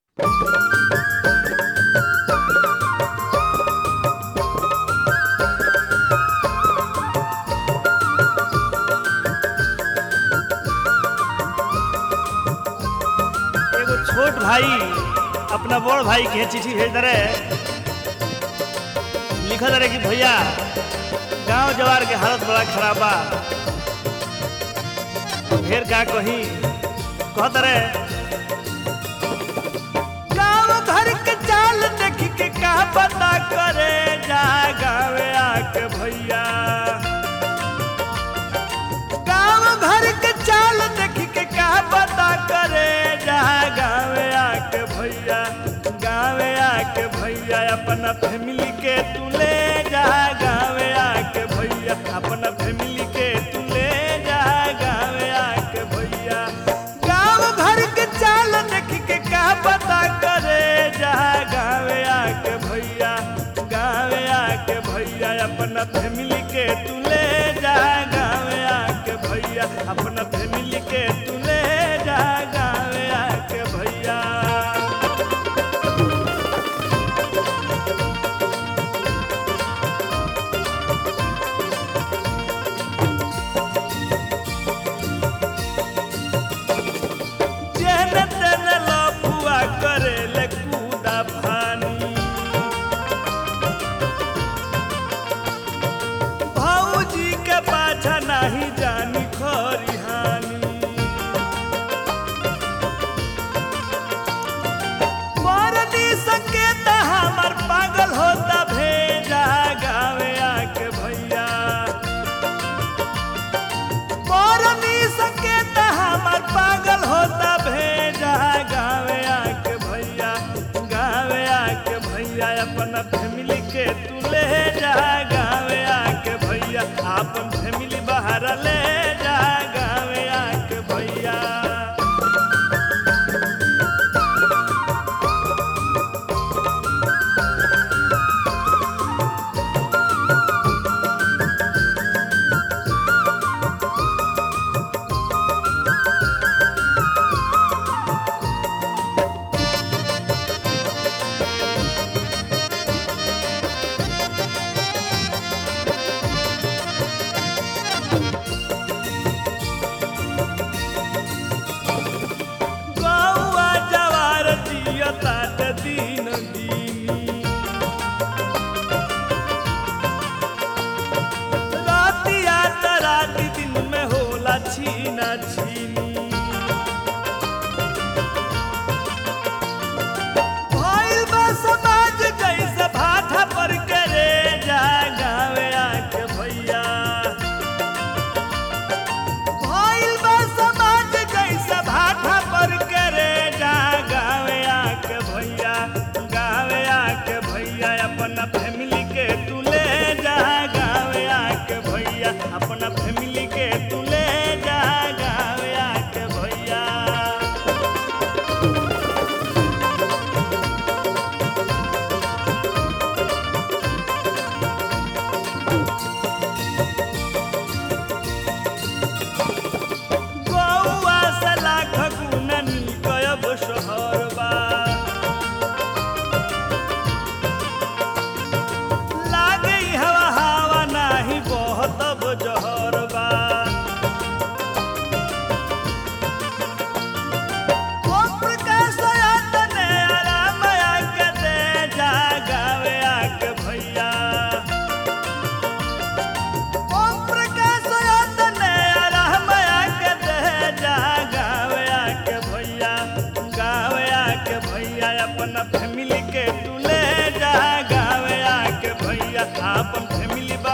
एगो छोट भाई अपना बड़ भाई के चिट्ठी भेज दे लिख दे कि भैया गांव जवार के हालत बड़ा खराब बा ढेर का कही कहत रे गांव घर के चाल देख के का पता करे जा गावे आके भैया गांव घर के चाल देख के का पता करे जा गावे आके भैया गावे आके भैया अपना फैमिली के तू ले जा गावे आके भैया अपना फैमिली के तू ले जा गावे आके भैया गांव घर के चाल देख के का पता करे जा गावे आके भैया गावे आके भैया अपना फैमिली के तू ले जा गावे आके भैया अपना फैमिली के तू ले जा गावे आके भैया जेन तेन लफुआ करे ले कूदा भानी भौजी के पाछा नहीं जानी खरिहानी मरनी संकेत हमर पागल होता भेजा गावे आके भैया मरनी संकेत हमर पागल होता भेजा गावे आके भैया गावे आके भैया अपना फैमिली के तू ले जा गावे आके भैया अपन फैमिली बाहर ले जा गावे आके भैया गौआ जवार जिया तात दिन दीनी रातिया त राति दिन में होला छीना छीनी भइल बा समाज जैसे भाठा पर करे जा गावे आके भैया भइल बा समाज जैसे भाठा पर करे जा गावे आके भैया गावे आके भैया अपना फैमिली के तू ले जा गावे आके भैया अपना फैमिली के तू ले जा गावे आके भैया गौआ से लाख गुना निकयब शहर बा लागे ई हवा हवा नाही बहतब जहर बा ओम प्रकाश आतने आराम आके दे जा गावे आके भैया ओम प्रकाश आतने आराम आके दे जा गावे आके भैया गावे आके भैया अपना फैमिली के तू ले जा गावे आके भैया अपन फैमिली